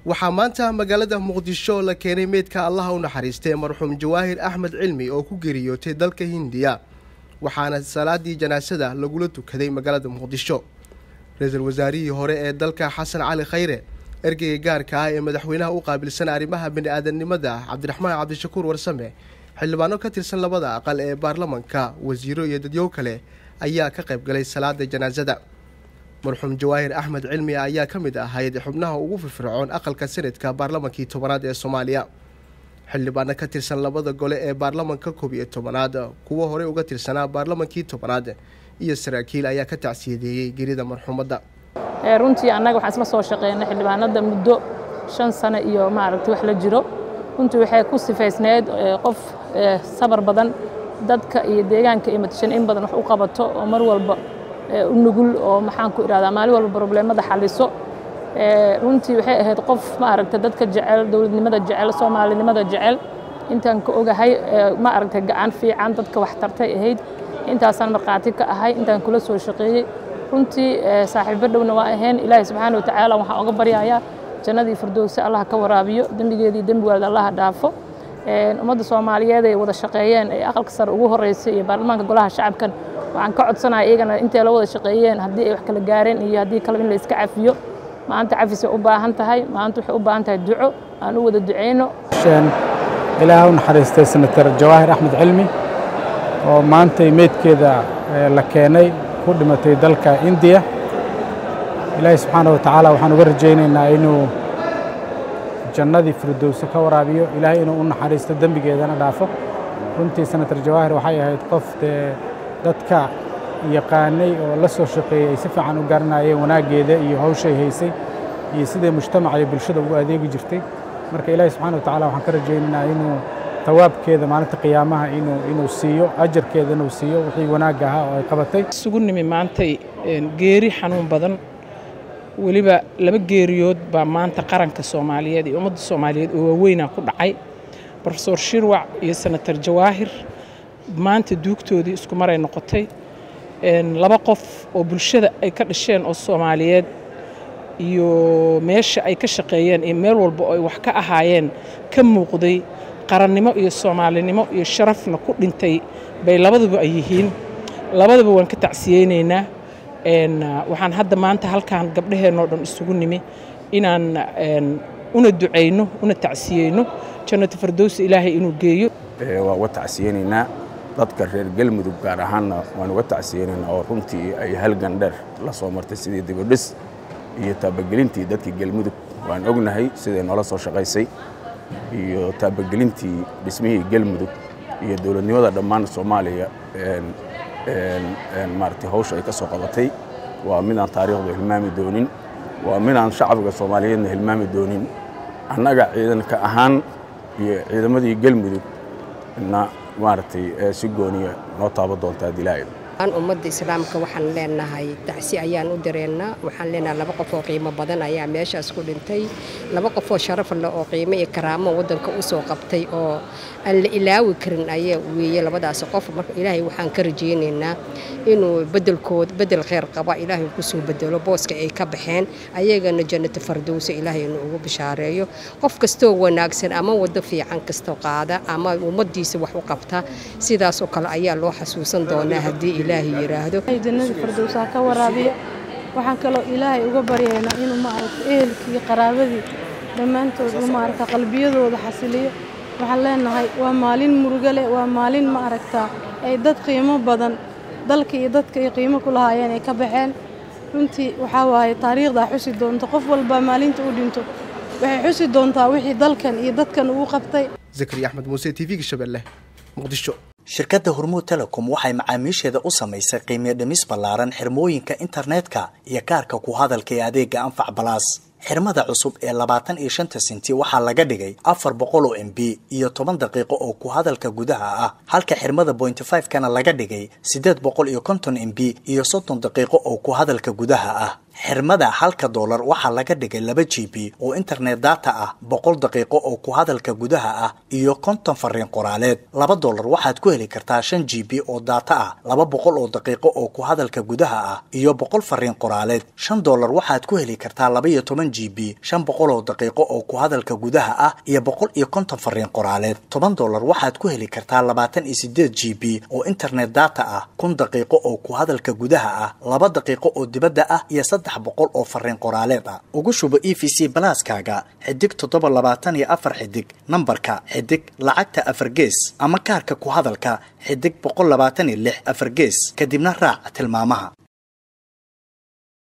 waxaa maanta magaalada muqdisho la keenay meydka allaha u naxariistay marxuum jawaahir axmed cilmi oo ku geeriyootay dalka hindiya waxaana salaadii janaasada lagula tukaday magaalada muqdisho ra-iisul wasaarihii hore ee dalka xasan cali khayre ergeyga gaarka ah ee madaxweynaha u qaabilsan arrimaha bini-aadanimada cabdiraxmaan cabdishakuur warsame xildhibaano ka tirsan labada aqal ee baarlamanka wasiiro iyo dadyow kale ayaa ka qayb galay salaada janaasada marxuum jawaahir axmed cilmi ayaa ka mid ahayd xubnaha ugu firfircoon aqalka sanadka baarlamankii tobanaad ee soomaaliya xildhibaano ka tirsan labada gole ee baarlamanka koob iyo tobanaad kuwo horey uga tirsanaa baarlamankii tobanaad iyo saraakiil ayaa ka tacsiyadeeyey gerida marxuumadda runtii annaga waxaan isla soo shaqeynay xildhibaanada muddo shan sano iyo maaragtay wax la jiro runtii waxay ku sifaysneed qof sabar badan dadka iyo deegaanka iyo matashan in badan wax u qabato oo mar walba u nugul oo maxaan ku idhahdaa maalin walba probleemada xaliso runtii waxay ahayd qof maaragta dadka jecel dowladnimada jecel soomaalinimada jecel intaan ka ogahay maaragta gacan fiican dadka wax tartay ahayd intaasaan markhaati ka ahay intaan kula soo shaqeeyey runtii saaxiibo dhowna waa ahayn ilaahay subxaana watacaala waxaan oga baryayaa jannadii firdowsi allah ka waraabiyo dembigeedii dembigeeda allaha dhaafo ummadda soomaaliyeed ay wada shaqeeyeen ee aqalka sare ugu horeysay iyo baarlamaanka golaha shacabkan waxaan ka codsanaya iyagana intay la wada shaqeeyeen haddii ay wax kala gaareen iyo haddii kale in la iska cafiyo maanta cafisay u baahan tahay maanta waxay u baahan tahay duco aan u wada duceyno ilaaha u naxariistay senatar jawaahir axmed cilmi oo maantay meydkeeda la keenay ku dhimatay dalka indiya ilaahay subxaana wa tacaala waxaan uga rajaynaynaa inuu jannadii firdowse ka waraabiyo ilaahay inuu u naxariisto dembigeedana dhaafo runtii senatar jawaahir waxay ahayd qof dee dadka yaqaanay oo la soo shaqeeyey ay si fiican u garanayeen wanaaggeeda iyo hawshay haysay iyo siday mujtamaca iyo bulshada ugu adeegi jirtay marka ilaahay subxana wa tacala waxaan ka rajaynaynaa inuu tawaabkeeda maalinta qiyaamaha inuu inuu siiyo ajarkeeda inuu siiyo wixii wanaag ahaa oo ay qabatay isugu nimi maantay geeri xanuun badan weliba laba geeriyood baa maanta qaranka soomaaliyeed iyo ummadda soomaaliyeed oo waaweynaa ku dhacay rofesor shirwac iyo senatar jawaahir maanta duugtoodii isku maray noqotay laba qof oo bulshada ay ka dhasheen oo soomaaliyeed iyo meesha ay ka shaqeeyeen iyo meel walba oo ay wax ka ahaayeen ka muuqday qarannimo iyo soomaalinimo iyo sharafna ku dhintay bay labaduba ay yihiin labadaba waan ka tacsiyeynaynaa waxaan hadda maanta halkaan gabdhaheennoo dhan isugu nimi inaan una ducayno una tacsiyeyno jannata firdowsi ilaahay inuu geeyo waan uga tacsiyeynaynaa dadka reer galmudug gaar ahaanna waan uga tacsiyeynaynaa oo runtii ay halgan dheer la soo martay sidii dibadhis iyo taabagelintii dadkii galmudug waan ognahay siday noola soo shaqaysay iyo taabagelintii dhismihii galmudug iyo dowladnimada dhammaan soomaaliya maaragtay hawsha ay ka soo qabatay waa midaan taariikhdu hilmaami doonin waa midaan shacbiga soomaaliyeedna hilmaami doonin annaga ciidanka ahaan iyo ciidamadii galmudug na maaragtay si gooniya noo taaba doontaa dilaayo ummadda islaamka waxaan leenahay tacsi ayaan u direennaa waxaan leenahay laba qof oo qiimo badan ayaa meeshaas ku dhintay laba qof oo sharaf leh oo qiimo iyo karaamo waddanka u soo qabtay oo aan la ilaawi karin ayaa weeye labadaas qof marka ilaahay waxaan ka rajaynaynaa inuu bedelkood bedel kheyr qaba ilaahay kusoo bedelo booska ay ka baxeen ayagana jannata fardowsa ilaahay inuu ugu bishaareeyo qof kastoo wanaagsan ama waddo fiican kastoo qaada ama ummaddiisa wax u qabta sidaasoo kale ayaa loo xasuusan doonaa haddii ilaahay yidhaahdo jannada firdowsa ka waraabiyo waxaan kaloo ilaahay uga baryaynaa inuu maaragta ehelkii qaraabadii dhammaantood uu maaragta qalbiyadooda xasiliyo waxaan leenahay waa maalin murugo leh waa maalin ma aragtaa ay dad qiimo badan dalka iyo dadka ay qiimo ku lahaayeen ay ka baxeen runtii waxaa waaye taariikhdaa xusi doonta qof walba maalinta u dhinto waxay xusi doontaa wixii dalkan iyo dadkan uu qabtay zakariya axmed muuse t v-ga shabeelle muqdisho shirkadda hormuud telecom waxay macaamiisheeda u samaysay qiimiyo dhimis ballaaran xirmooyinka internetka iyo kaarka ku hadalka ee adeega anfac balaas xirmada cusub ee labaatan iyo shanta senti waxaa laga dhigay afar boqol oo m b iyo toban daqiiqo oo ku hadalka gudaha ah halka xirmada bointy five kana laga dhigay siddeed boqol iyo konton m b iyo soddon daqiiqo oo ku hadalka gudaha ah xirmada halka doolar waxaa laga dhigay laba g b oo internet data ah boqol daqiiqo oo ku hadalka gudaha ah iyo konton fariin qoraaleed laba doolar waxaad ku heli kartaa shan g b oo data ah laba boqol oo daqiiqo oo ku hadalka gudaha ah iyo boqol fariin qoraaleed shan doolar waxaad ku heli kartaa laba iyo toban g b shan boqol oo daqiiqo oo ku hadalka gudaha ah iyo boqol iyo konton fariin qoraaleed toban doolar waxaad ku heli kartaa labaatan iyo sideed g b oo internet data ah kun daqiiqo oo ku hadalka gudaha ah laba daqiiqo oo dibadda ah iyo saddex boqol oo fariin qoraaleed ah ugu shubo e v c balaaskaaga xidig toddoba labaatan iyo afar xidig nambarka xidig lacagta afar gees ama kaarka ku hadalka xidig boqol labaatan iyo lix afar gees kadibna raac tilmaamaha